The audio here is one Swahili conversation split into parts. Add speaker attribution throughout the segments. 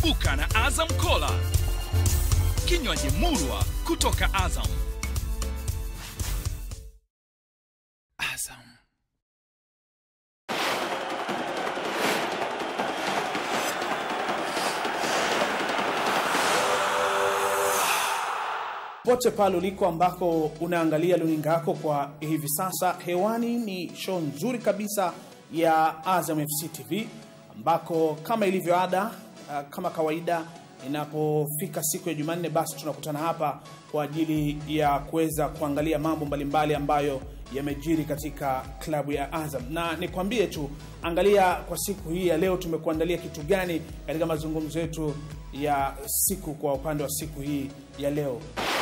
Speaker 1: Ibuka na Azam Cola, kinywaji murwa kutoka Azam. Azam.
Speaker 2: pote pale uliko ambako unaangalia luninga yako kwa hivi sasa hewani ni show nzuri kabisa ya azam fc tv ambako kama ilivyo ada uh, kama kawaida inapofika siku ya jumanne basi tunakutana hapa kwa ajili ya kuweza kuangalia mambo mbalimbali ambayo yamejiri katika klabu ya azam na nikwambie tu angalia kwa siku hii ya leo tumekuandalia kitu gani katika mazungumzo yetu ya siku kwa upande wa siku hii ya leo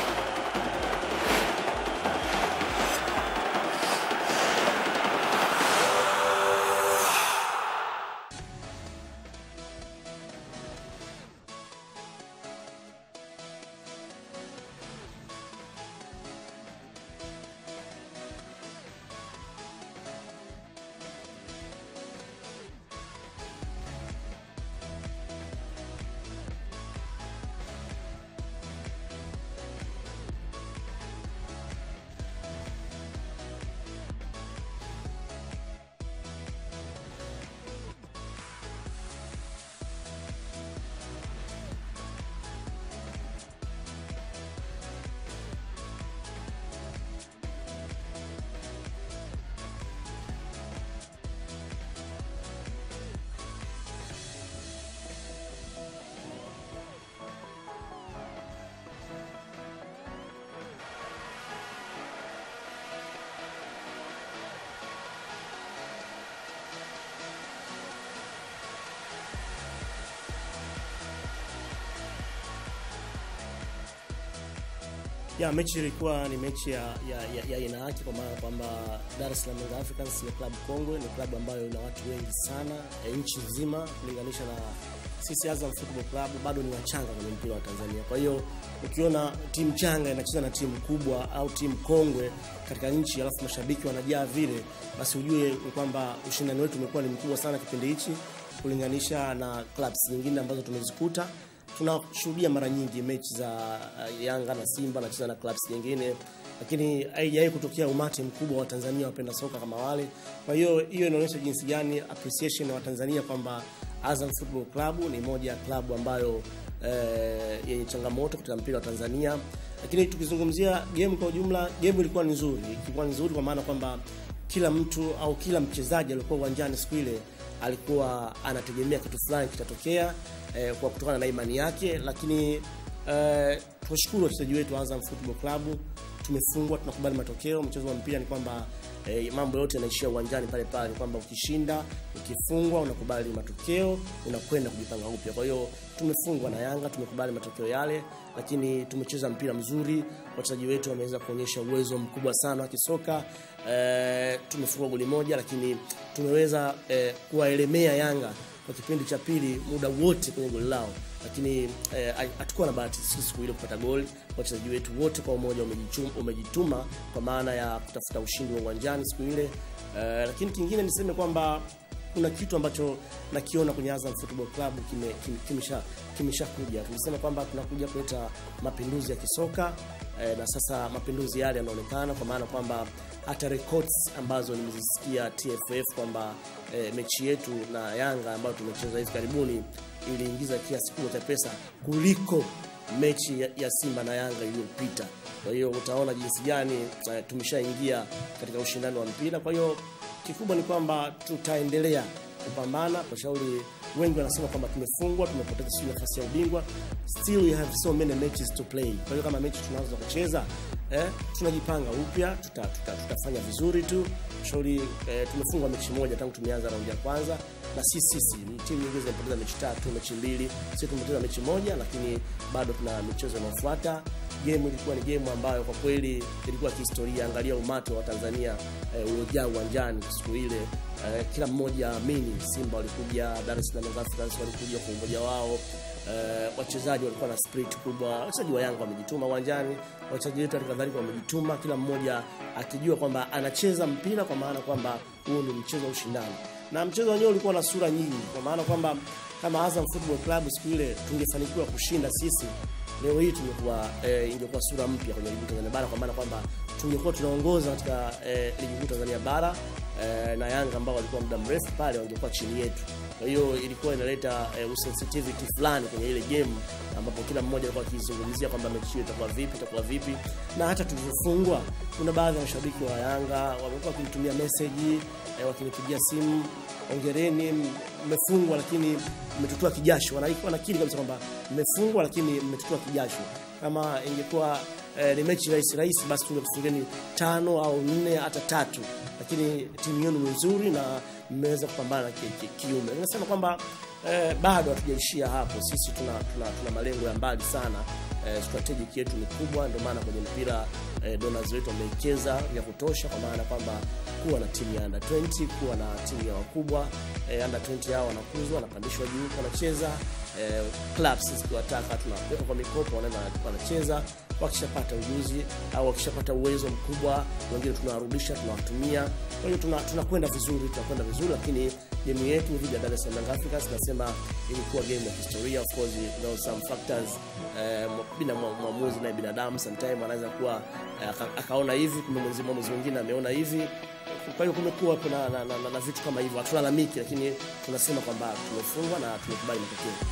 Speaker 3: ya mechi ilikuwa ni mechi ya ya, ya, ya aina yake kwa maana kwamba Dar es Salaam Young Africans ni klabu kongwe, ni klabu ambayo ina watu wengi sana e, nchi nzima kulinganisha na sisi Azam Football Club bado ni wachanga kwenye mpira wa Tanzania. Kwa hiyo ukiona timu changa inacheza na timu kubwa au timu kongwe katika nchi, alafu mashabiki wanajaa vile, basi ujue ni kwamba ushindani wetu umekuwa ni mkubwa sana kipindi hichi kulinganisha na clubs nyingine ambazo tumezikuta tunashuhudia mara nyingi mechi za uh, Yanga na Simba nacheza na clubs nyingine, lakini haijawahi kutokea umati mkubwa wa Tanzania wapenda soka kama wale. Kwa hiyo hiyo inaonyesha jinsi gani appreciation ya Watanzania kwamba Azam Football Club ni moja ya klabu ambayo eh, yenye changamoto katika mpira wa Tanzania. Lakini tukizungumzia game kwa ujumla, game ilikuwa ni nzuri, ilikuwa ni nzuri kwa maana kwamba kila mtu au kila mchezaji aliyekuwa uwanjani siku ile alikuwa anategemea kitu fulani kitatokea eh, kwa kutokana na imani yake, lakini eh, tuwashukuru wachezaji wetu wa Azam Football Club. Tumefungwa, tunakubali matokeo. Mchezo wa mpira ni kwamba eh, mambo yote yanaishia uwanjani pale pale, ni kwamba ukishinda, ukifungwa, unakubali matokeo, unakwenda kujipanga upya. Kwa hiyo tumefungwa na Yanga, tumekubali matokeo yale, lakini tumecheza mpira mzuri. Wachezaji wetu wameweza kuonyesha uwezo mkubwa sana wa kisoka. Eh, tumefungwa goli moja, lakini tumeweza eh, kuwaelemea Yanga kwa kipindi cha pili muda wote kwenye goli lao, lakini hatukuwa eh, na bahati sisi siku ile kupata goli. Wachezaji wetu wote kwa umoja umejituma, umejituma kwa maana ya kutafuta ushindi wa uwanjani siku ile eh, lakini kingine niseme kwamba kuna kitu ambacho nakiona kwenye Azam Football Club kimesha kime, kimesha kimesha kuja. Tulisema kwamba tunakuja kuleta mapinduzi ya kisoka eh, na sasa mapinduzi yale yanaonekana kwa maana kwamba hata records ambazo nimezisikia TFF kwamba eh, mechi yetu na Yanga ambayo tumecheza hivi karibuni iliingiza kiasi kubwa cha pesa kuliko mechi ya, ya Simba na Yanga iliyopita. Kwa hiyo utaona jinsi gani eh, tumeshaingia katika ushindani wa mpira. Kwa hiyo kikubwa ni kwamba tutaendelea kupambana kwa shauri. Wengi wanasema kwamba tumefungwa, tumepoteza sijui nafasi ya ubingwa, still we have so many matches to play. Kwa hiyo kama mechi tunaanza kucheza eh, tunajipanga upya, tuta, tuta, tutafanya vizuri tu shauri. Eh, tumefungwa mechi moja tangu tumeanza raundi ya kwanza, na sisi sisi timu nyingine zimepoteza mechi tatu, mechi mbili, sisi tumepoteza mechi moja, lakini bado tuna michezo inayofuata. Game ilikuwa ni game ambayo kwa kweli ilikuwa kihistoria. Angalia umati wa Tanzania eh, uliojaa uwanjani siku ile eh, kila mmoja amini. Simba walikuja, Dar es Salaam Young Africans walikuja kwa umoja wao. Eh, wachezaji walikuwa na spirit kubwa. Wachezaji wa Yanga wamejituma uwanjani, wachezaji wetu kadhalika wamejituma, kila mmoja akijua kwamba anacheza mpira, kwa maana kwamba huu ni mchezo wa ushindani. na mchezo wenyewe ulikuwa na sura nyingi, kwa maana kwamba kama Azam Football Club siku ile tungefanikiwa kushinda sisi, leo hii tungekuwa eh, ingekuwa sura mpya kwenye ligi kuu Tanzania bara, kwa maana kwamba tungekuwa tunaongoza katika eh, ligi kuu Tanzania bara eh, na Yanga ambao walikuwa muda mrefu pale wangekuwa chini yetu. Kwa hiyo ilikuwa inaleta eh, usensitivity fulani kwenye ile game ambapo kila mmoja alikuwa akizungumzia kwamba mechi hiyo itakuwa vipi, itakuwa vipi, na hata tulivyofungwa, kuna baadhi ya mashabiki wa Yanga wamekuwa wakinitumia message eh, wakinipigia simu, ongereni, mmefungwa lakini mmetutoa kijasho. Wana- Wanakiri kabisa kwamba mmefungwa lakini mmetutoa kijasho. Kama ingekuwa eh, ni mechi rahisi rahisi, basi tungekufungeni tano au nne hata tatu, lakini timu yenu ni nzuri na mmeweza kupambana ki, ki, kiume. Nasema kwamba eh, bado hatujaishia hapo. Sisi tuna, tuna, tuna malengo ya mbali sana. Eh, strategic yetu ni kubwa, ndio maana kwenye mpira eh, donors wetu wamewekeza ya kutosha, kwa maana kwamba kuwa na timu ya under 20 kuwa na timu ya wakubwa eh, under 20 hao wanakuzwa wanapandishwa juu wanacheza eh, clubs zikiwataka tunaweka kwa mikopo wanaenda wanacheza wakishapata ujuzi au wakishapata uwezo mkubwa wengine tunawarudisha tunawatumia kwa hiyo tuna- tunakwenda vizuri tunakwenda vizuri lakini game yetu dhidi ya Dar es Salaam Young Africans nasema ilikuwa game ya historia of course there was some factors eh, bila mwa- mwamuzi naye binadamu sometime anaweza kuwa eh, aka- akaona hivi kumbe mwenzi mwamuzi mwingine ameona hivi kwa hiyo kumekuwa kuna na, na, na, na vitu kama hivyo hatulalamiki lakini tunasema kwamba tumefungwa na tumekubali matokeo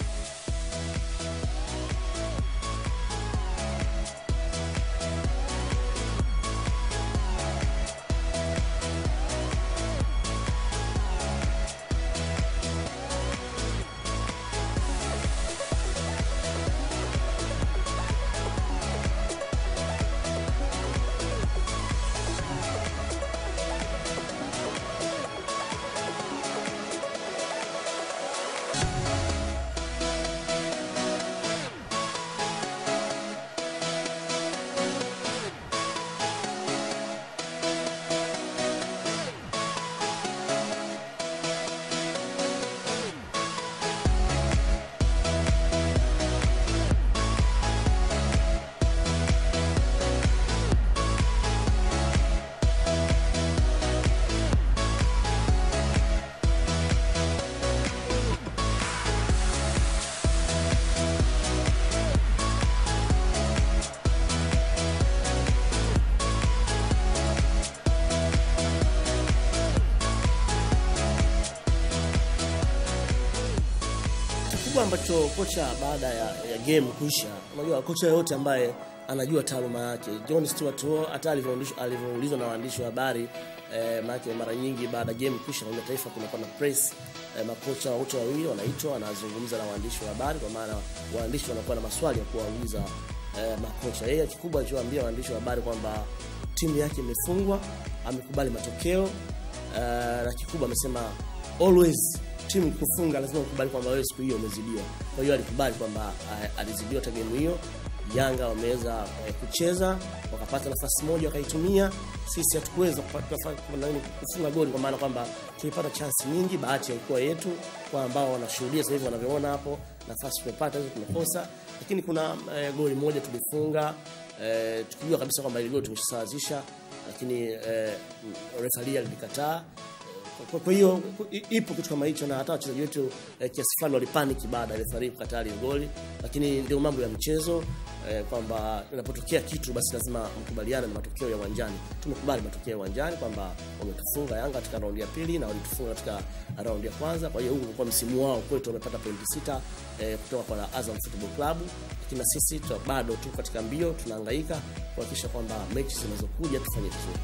Speaker 3: kikubwa ambacho kocha baada ya, ya game kuisha, unajua kocha yoyote ambaye anajua taaluma yake. John Stuart Hall hata alivyoulizwa alivyoulizwa na waandishi wa habari eh, maana mara nyingi baada ya game kuisha kwenye taifa kunakuwa na press eh, makocha wote wawili wanaitwa wanazungumza na waandishi wa habari, kwa maana waandishi wanakuwa na maswali ya kuwauliza eh, makocha. Yeye kikubwa alichowaambia waandishi wa habari kwamba timu yake imefungwa, amekubali matokeo eh, na kikubwa amesema always timu kufunga lazima ukubali kwamba wewe siku hiyo umezidiwa. Kwa hiyo alikubali kwamba eh, alizidiwa hata game hiyo. Yanga wameweza eh, kucheza wakapata nafasi moja wakaitumia. Sisi hatukuweza kupata nafa- nani, kufunga goli kwa maana kwamba tulipata chansi nyingi, bahati haikuwa yetu. Kwa ambao wanashuhudia sasa hivi wanavyoona hapo, nafasi tumepata hizo tumekosa, lakini kuna eh, goli moja tulifunga eh, tukijua kabisa kwamba ile goli tumeshasawazisha, lakini eh, refaria lilikataa kwa- kwa hiyo i- ipo kitu kama hicho, na hata wachezaji wetu eh, kiasi fulani walipaniki baada ya refari kukataa ile goli, lakini ndio mambo ya mchezo eh, kwamba inapotokea kitu basi lazima mkubaliane na matokeo ya uwanjani. Tumekubali matokeo ya uwanjani kwamba wametufunga Yanga katika raundi ya pili na walitufunga katika raundi ya kwanza. Kwa hiyo huu ulikuwa msimu wao kwetu, wamepata pointi sita eh, kutoka kwa Azam Football Club, lakini na sisi tu- bado tu katika mbio, tunahangaika kuhakikisha kwamba mechi zinazokuja tufanye vizuri.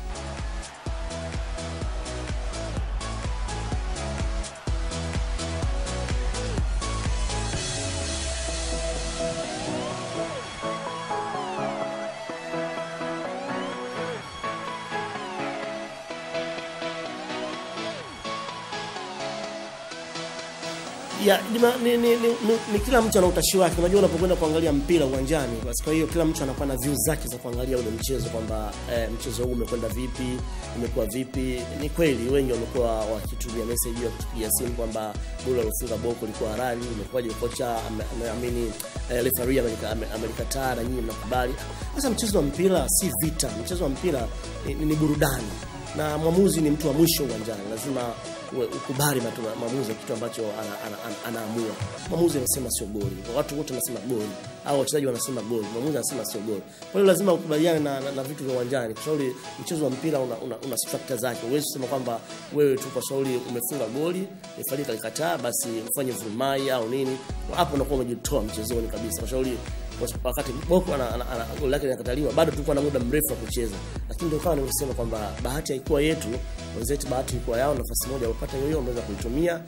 Speaker 3: ya ni, ni, ni, ni, ni, ni kila mtu ana utashi wake. Unajua, unapokwenda kuangalia mpira uwanjani, basi kwa hiyo kila mtu anakuwa na views zake za kuangalia ule mchezo kwamba eh, mchezo huu umekwenda vipi, umekuwa vipi. Ni kweli wengi wamekuwa wakitumia message ya kutupigia simu kwamba goli alofunga Boko likuwa halali, imekuwaje kocha ame- ame- amini eh, referee amelika- ame- amelikataa na nyinyi mnakubali. Sasa mchezo wa mpira si vita, mchezo wa mpira ni, ni, ni burudani na mwamuzi ni mtu wa mwisho uwanjani, lazima uwe- ukubali matu- maamuzi ya kitu ambacho ana- ana- ana- anaamua. Mwamuzi anasema sio goli, watu wote wanasema goli, au wachezaji wanasema goli, mwamuzi anasema sio goli. Kwa hiyo lazima ukubaliane na, na, na vitu vya uwanjani, kwa sababu mchezo wa mpira una, una, una structure zake. Huwezi kusema kwamba wewe tu kwa sababu umefunga goli refari kalikataa, basi ufanye vurumai au nini, hapo unakuwa umejitoa mchezoni kabisa, kwa sababu wakati Boko ana, ana, ana, goli lake linakataliwa, bado tulikuwa na muda mrefu wa kucheza, lakini ndio kama nilivyosema kwamba bahati haikuwa yetu, wenzetu bahati ilikuwa yao. Nafasi moja wapata hiyo hiyo, wameweza kuitumia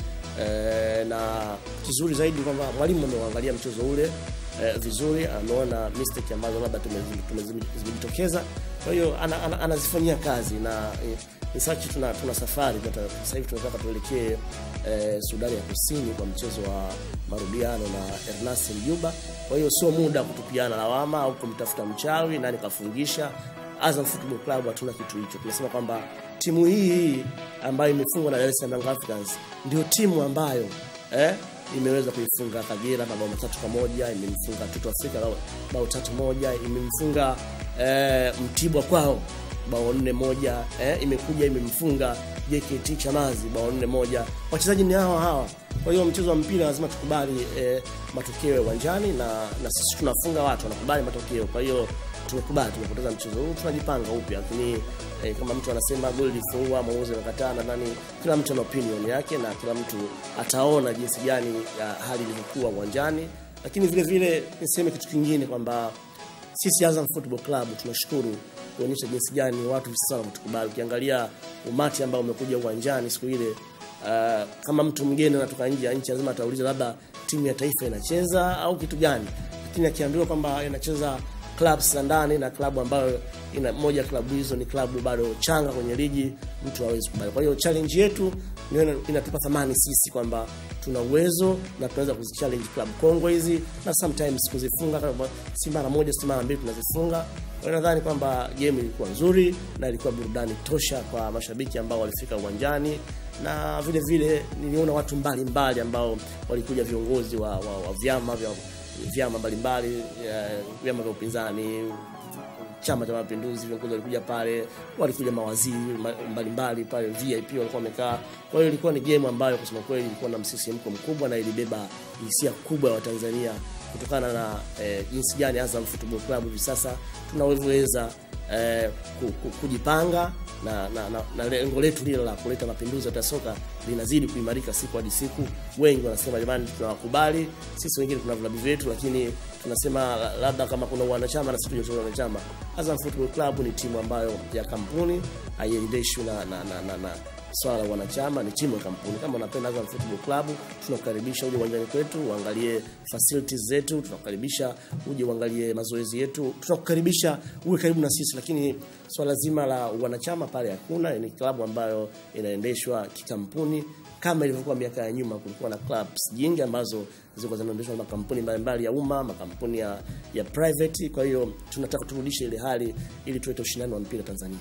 Speaker 3: e, na kizuri zaidi ni kwamba mwalimu ameuangalia mchezo ule e, vizuri, ameona mistake ambazo labda tumezi- tumezi- zimejitokeza, kwa hiyo ana, ana, anazifanyia kazi na e, ni sachi tuna, tuna safari tunata- sasa hivi tunataka tuelekee eh, Sudani ya Kusini kwa mchezo wa marudiano na Ernest Mjuba. Kwa hiyo sio muda wa kutupiana lawama au kumtafuta mchawi nani kafungisha. Azam Football Club hatuna kitu hicho. Tunasema kwamba timu hii hii ambayo imefungwa na Dar es Salaam Young Africans ndio timu ambayo eh, imeweza kuifunga Kagera mabao matatu kwa moja, imemfunga Toto Afrika bao- bao tatu moja, imemfunga eh, Mtibwa kwao bao nne moja eh, imekuja imemfunga JKT Chamazi bao nne moja. Wachezaji ni hawa hawa. Kwa hiyo mchezo wa mpira lazima tukubali eh, matokeo ya uwanjani na, na sisi tunafunga watu wanakubali matokeo. Kwa hiyo tumekubali, tumepoteza mchezo huu, tunajipanga upya, lakini eh, kama mtu anasema goli lifungwa, mwamuzi amekataa, nadhani kila mtu ana opinion yake na kila mtu ataona jinsi gani ya hali ilivyokuwa uwanjani, lakini vile vile niseme kitu kingine kwamba sisi Azam Football Club tunashukuru kuonyesha jinsi gani watu hivi sasa wanatukubali. Ukiangalia umati ambao umekuja uwanjani siku ile, uh, kama mtu mgeni anatoka nje ya nchi lazima atauliza labda timu ya taifa inacheza au kitu gani, lakini akiambiwa kwamba inacheza clubs za ndani na klabu ambayo ina moja klabu hizo ni klabu bado changa kwenye ligi, mtu hawezi kubali. Kwa hiyo challenge yetu ndio ina- inatupa thamani sisi kwamba tuna uwezo na tunaweza kuzichallenge club kongwe hizi na sometimes kuzifunga kama si mara moja si mara mbili tunazifunga. Kwa hiyo nadhani kwamba game ilikuwa nzuri na ilikuwa burudani tosha kwa mashabiki ambao walifika uwanjani na vile vile niliona watu mbalimbali mbali ambao walikuja viongozi wa, wa, wa vyama vya vyama mbalimbali eh, vyama vya upinzani Chama cha Mapinduzi, viongozi walikuja pale, walikuja mawaziri ma- mbalimbali pale, VIP walikuwa wamekaa. Kwa hiyo ilikuwa ni game ambayo kusema kweli ilikuwa na msisimko mkubwa na ilibeba hisia kubwa ya Watanzania kutokana na eh, jinsi gani Azam Football Club hivi sasa tunavyoweza eh, ku- ku- kujipanga na, na, na, na lengo letu lile la kuleta mapinduzi ya soka linazidi kuimarika siku hadi siku. Wengi wanasema jamani, tunawakubali sisi, wengine tuna vilabu vyetu, lakini tunasema la- labda kama kuna wanachama na sisi tuje wanachama. Azam Football Club ni timu ambayo ya kampuni haiendeshwi na, na, na, na, na swala la wanachama, ni timu ya kampuni. Kama unapenda Azam Football Club, tunakukaribisha uje uwanjani kwetu uangalie facilities zetu, tunakukaribisha uje uangalie mazoezi yetu, tunakukaribisha uwe karibu na sisi, lakini swala zima la wanachama pale hakuna. Ni klabu ambayo inaendeshwa kikampuni kama ilivyokuwa miaka ya nyuma. Kulikuwa na clubs nyingi ambazo zilikuwa zinaendeshwa na makampuni mbalimbali ya umma, makampuni ya, ya private. Kwa hiyo tunataka turudishe ile hali ili tulete ushindani wa mpira Tanzania.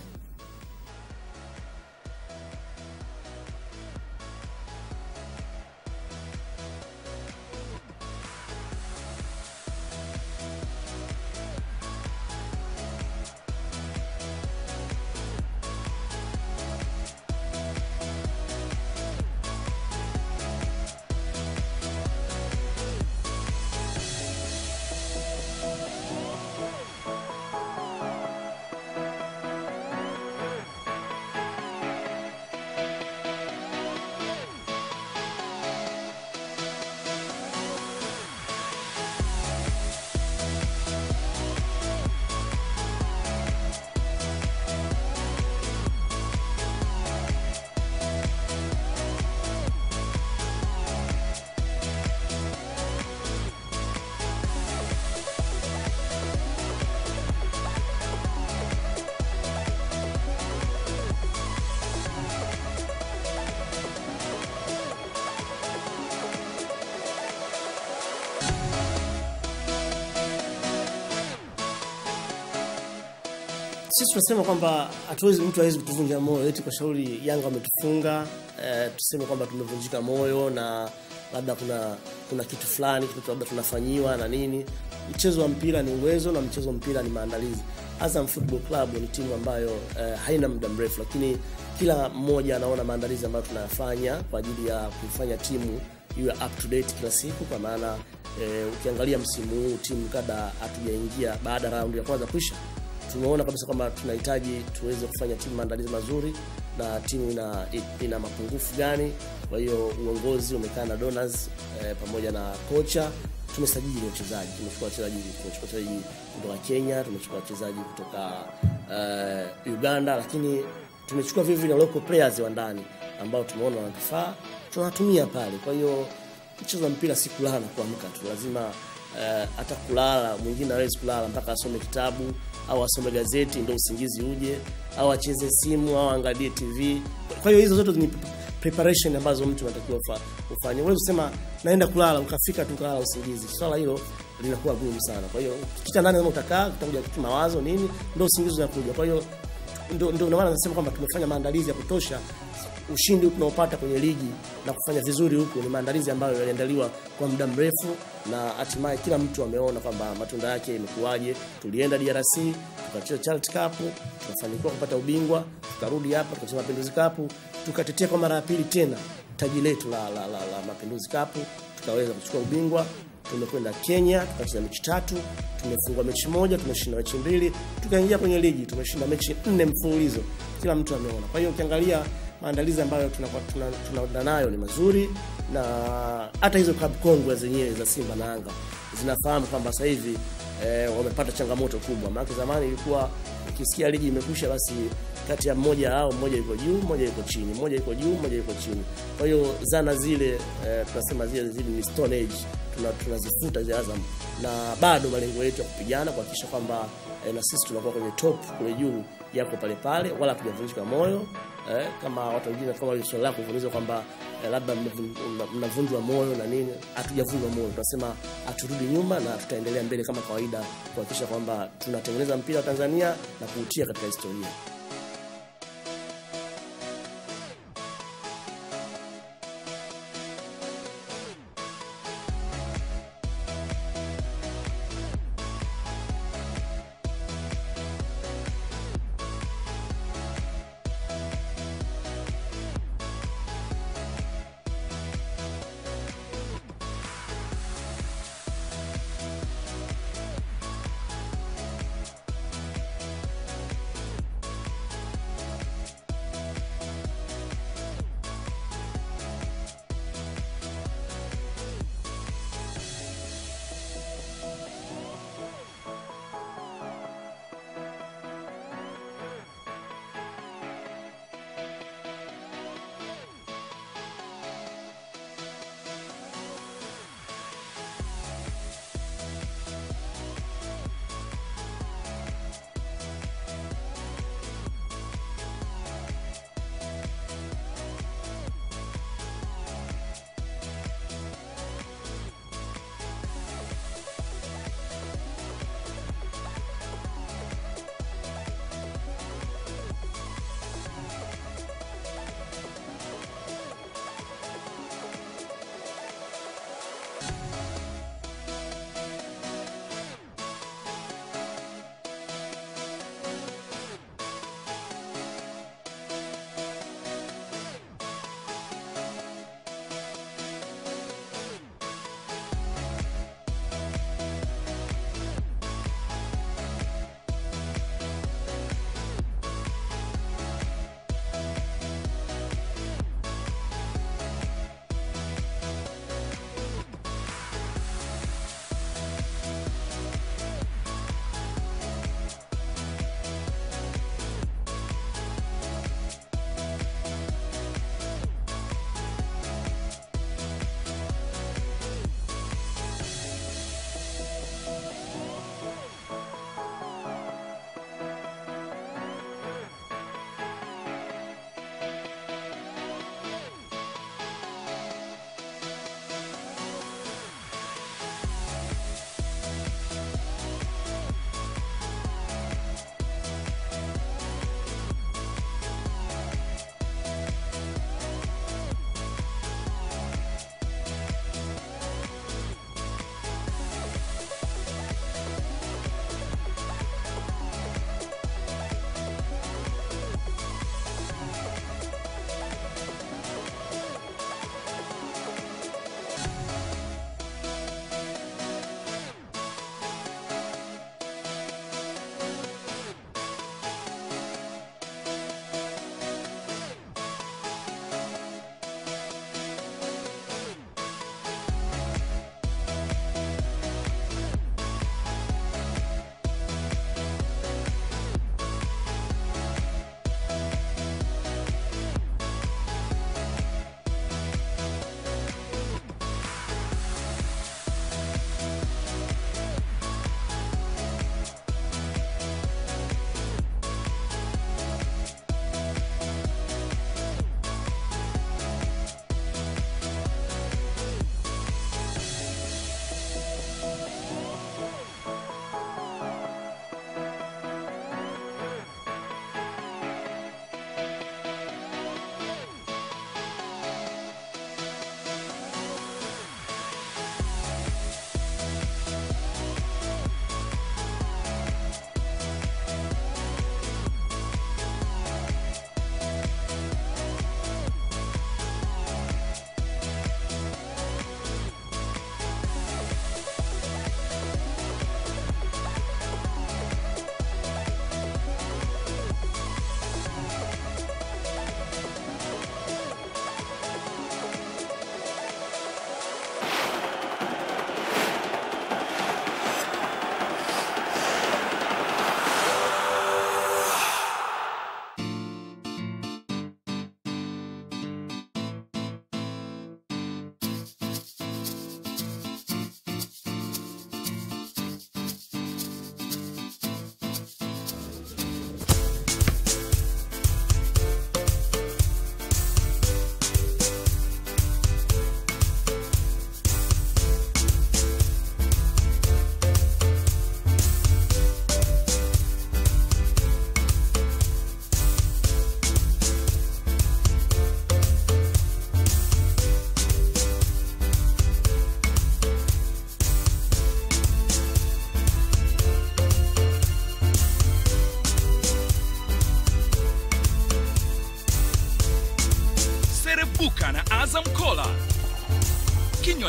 Speaker 3: sisi tunasema kwamba hatuwezi mtu hawezi kutuvunja moyo eti kwa shauri Yanga wametufunga eh, tuseme kwamba tumevunjika moyo na labda kuna kuna kitu fulani kitu labda tunafanyiwa na nini. Mchezo wa mpira ni uwezo na mchezo wa mpira ni maandalizi. Azam Football Club ni timu ambayo eh, haina muda mrefu, lakini kila mmoja anaona maandalizi ambayo tunayafanya kwa ajili ya kuifanya timu iwe up to date kila siku, kwa maana eh, ukiangalia msimu huu timu kada hatujaingia baada ya raundi ya kwanza kwisha tumeona kabisa kwamba tunahitaji tuweze kufanya timu maandalizi mazuri na timu ina, ina mapungufu gani. Kwa hiyo uongozi umekaa na donors eh, pamoja na kocha, tumesajili wachezaji, tumechukua wachezaji tumechukua wachezaji kutoka Kenya, tumechukua wachezaji kutoka eh, Uganda, lakini tumechukua vile vile local players wa ndani ambao tumeona wanatufaa, tunawatumia pale. Kwa hiyo mchezo wa mpira si kulala na kuamka tu, lazima eh, hata kulala mwingine hawezi kulala mpaka asome kitabu au asome gazeti ndio usingizi uje, au acheze simu au angalie TV. Kwa hiyo hizo zote ni preparation ambazo mtu anatakiwa ufa- ufanye. Huwezi kusema naenda kulala ukafika tu kulala usingizi. Swala hilo linakuwa gumu sana. Kwa hiyo kicha ndani kama utakaa utakuja kitu mawazo nini, ndio usingizi unakuja. Kwa hiyo ndio ndio maana nasema kwamba tumefanya maandalizi ya kutosha ushindi huu tunaopata kwenye ligi na kufanya vizuri huku ni maandalizi ambayo yaliandaliwa kwa muda mrefu, na hatimaye kila mtu ameona kwamba matunda yake imekuwaje. Tulienda DRC tukacheza Charity Cup, tukafanikiwa kupata ubingwa, tukarudi hapa tukacheza Mapinduzi Cup, tukatetea kwa mara ya pili tena taji letu la, la, la, la Mapinduzi Cup, tukaweza kuchukua ubingwa. Tumekwenda Kenya tukacheza mechi tatu, tumefungwa mechi moja, tumeshinda mechi mbili, tukaingia kwenye ligi tumeshinda mechi nne mfululizo. Kila mtu ameona. Kwa hiyo ukiangalia maandalizi ambayo tunakuwa tuna- tunaenda nayo ni mazuri, na hata hizo klabu kongwe zenyewe za Simba na Yanga zinafahamu kwamba sasa hivi eh, wamepata changamoto kubwa. Maana zamani ilikuwa ukisikia ligi imekwisha, basi kati ya mmoja hao mmoja yuko juu, mmoja yuko chini, mmoja yuko juu, mmoja yuko chini. Kwa hiyo zana zile eh, tunasema zile zile ni stone age, tuna tunazifuta zile Azam, na bado malengo yetu ya kupigana kuhakikisha kwamba eh, na sisi tunakuwa kwenye top kule juu yako pale pale, wala hatujavunjika moyo eh, kama watu wengine kama ile swali lako kuuliza kwamba eh, labda mmevun- mna- mnavunjwa moyo na nini. Hatujavunjwa moyo, tunasema haturudi nyuma na tutaendelea mbele kama kawaida kuhakikisha kwamba tunatengeneza mpira wa Tanzania na kuutia katika historia.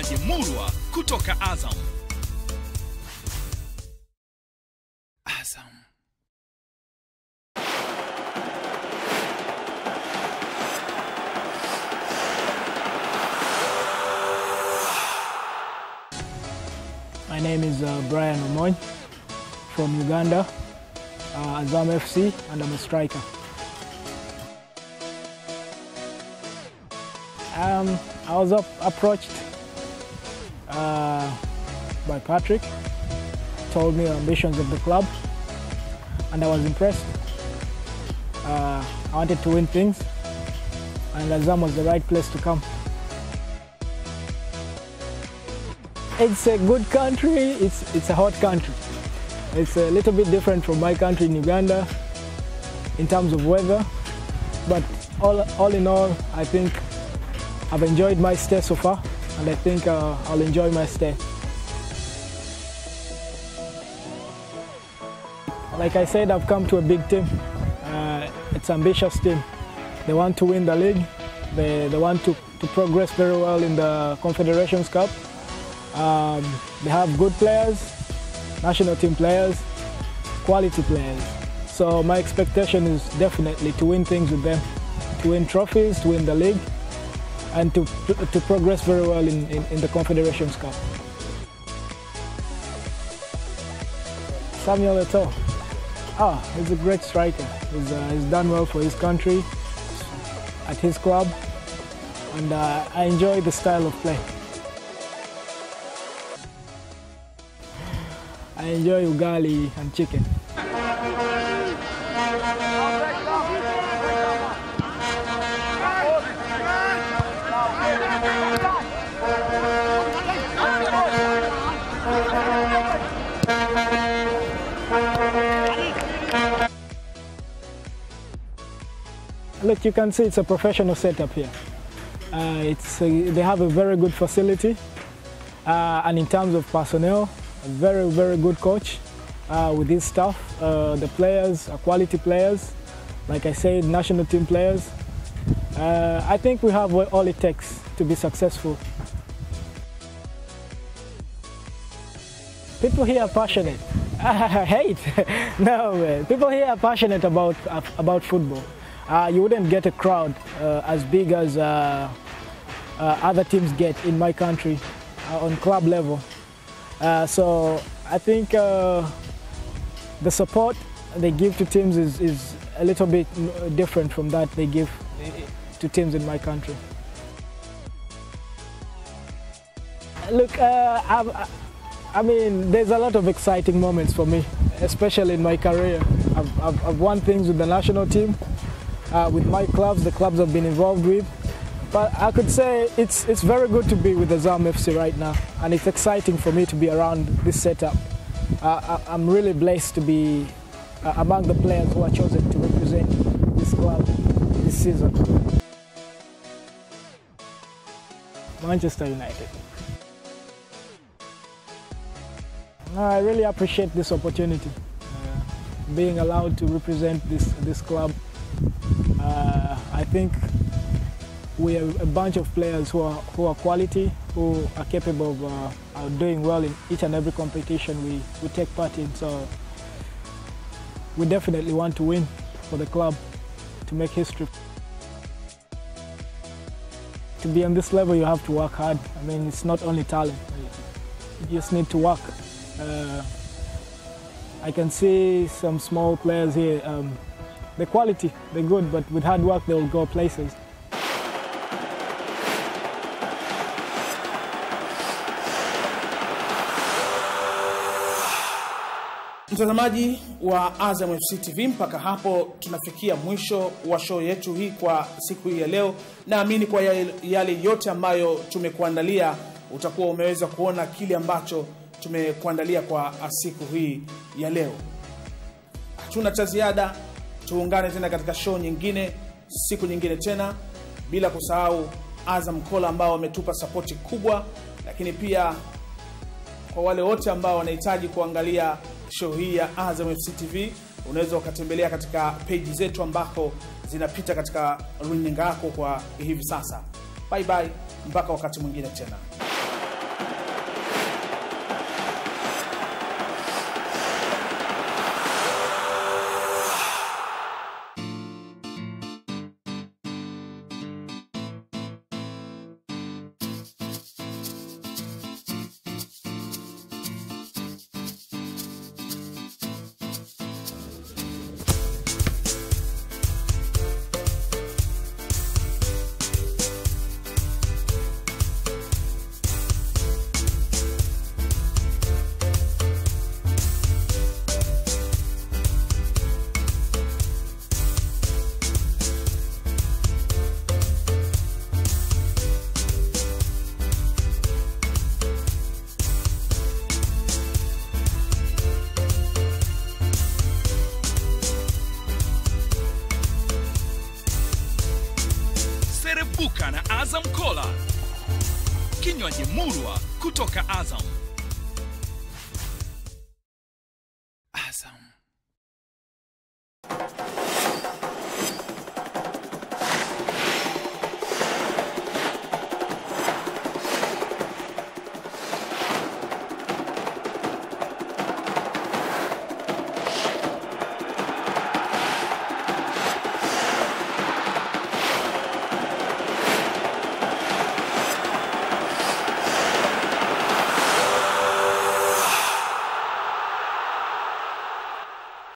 Speaker 1: kinywaji murwa kutoka Azam. Azam.
Speaker 4: My name is uh, Brian Omoy from Uganda, uh, Azam FC, and I'm a striker. Um, I was up, approached uh, by Patrick, told me the ambitions of the club, and I was impressed. Uh, I wanted to win things, and Azam was the right place to come. It's a good country, it's, it's a hot country. It's a little bit different from my country in Uganda in terms of weather, but all, all in all, I think I've enjoyed my stay so far, and I think uh, I'll enjoy my stay. Like I said, I've come to a big team. Uh, it's an ambitious team. They want to win the league. They, they want to, to progress very well in the Confederations Cup. Um, they have good players, national team players, quality players. So my expectation is definitely to win things with them, to win trophies, to win the league, and to, to progress very well in, in, in the Confederations Cup. Samuel Eto'o. Ah, he's a great striker. He's, uh, he's done well for his country, at his club, and uh, I enjoy the style of play. I enjoy ugali and chicken. Look, you can see it's a professional setup here. Uh, it's, uh, they have a very good facility, uh, and in terms of personnel, a very, very good coach uh, with his staff. Uh, the players are quality players, like I said, national team players. Uh, I think we have all it takes to be successful. People here are passionate. I hate. no, man. people here are passionate about about football. Uh, you wouldn't get a crowd uh, as big as uh, uh, other teams get in my country uh, on club level. Uh, so I think uh, the support they give to teams is, is a little bit different from that they give to teams in my country. Look, uh, I've, I mean, there's a lot of exciting moments for me, especially in my career. I've, I've, I've won things with the national team, uh, with my clubs, the clubs I've been involved with. But I could say it's, it's very good to be with the ZAM FC right now, and it's exciting for me to be around this setup. Uh, I, I'm really blessed to be uh, among the players who are chosen to represent this club this season. Manchester United. I really appreciate this opportunity, uh, being allowed to represent this, this club. Uh, I think we are a bunch of players who are, who are quality, who are capable of uh, doing well in each and every competition we, we take part in. So we definitely want to win for the club to make history. To be on this level, you have to work hard. I mean, it's not only talent. You just need to work. Uh, I can see some small players here. Um, the quality, they're good, but with hard work, they will go places.
Speaker 2: Mtazamaji wa Azam FC TV, mpaka hapo tunafikia mwisho wa show yetu hii kwa siku hii ya leo. Naamini kwa yale yote ambayo tumekuandalia utakuwa umeweza kuona kile ambacho tumekuandalia kwa siku hii ya leo. Hatuna cha ziada, tuungane tena katika show nyingine siku nyingine tena, bila kusahau Azam Kola ambao wametupa sapoti kubwa, lakini pia kwa wale wote ambao wanahitaji kuangalia show hii ya Azam FC TV unaweza ukatembelea katika peji zetu ambako zinapita katika runinga yako kwa hivi sasa. Bye bye, mpaka wakati mwingine tena.
Speaker 1: Azam Cola, kinywaji murwa kutoka Azam.